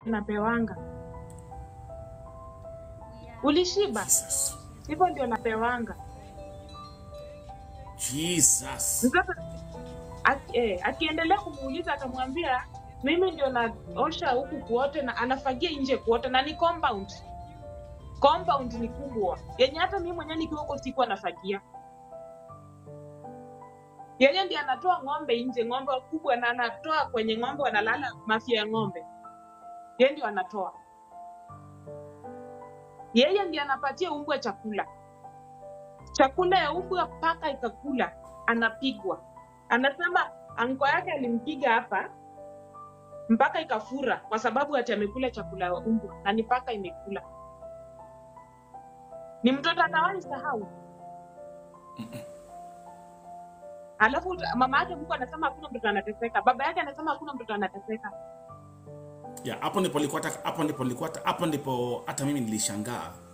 napewanga. Ulishiba? Jesus. Hivyo ndio napewanga. Jesus. Sasa aki, eh, akiendelea kumuuliza atamwambia mimi ndio naosha huku kuote na anafagia nje kuote na ni compound. Compound ni kubwa yenye hata mimi mwenyewe nikiwa huko sikuwa nafagia. Yeye ndiye anatoa ng'ombe nje, ng'ombe wakubwa, na anatoa kwenye ng'ombe wanalala mafia ya ng'ombe, yeye ndio anatoa. Yeye ndiye anapatia umbwa chakula, chakula ya umbwa mpaka ikakula, anapigwa. Anasema anko yake alimpiga hapa mpaka ikafura, kwa sababu ati amekula chakula ya umbwa na ni paka imekula. Ni mtoto atawahi sahau. Alafu mama yake Mungu anasema hakuna mtoto anateseka, baba yake anasema hakuna mtoto anateseka. Yeah, hapo ndipo nilikuwa hata- hapo ndipo nilikuwa hata- hapo ndipo hata mimi nilishangaa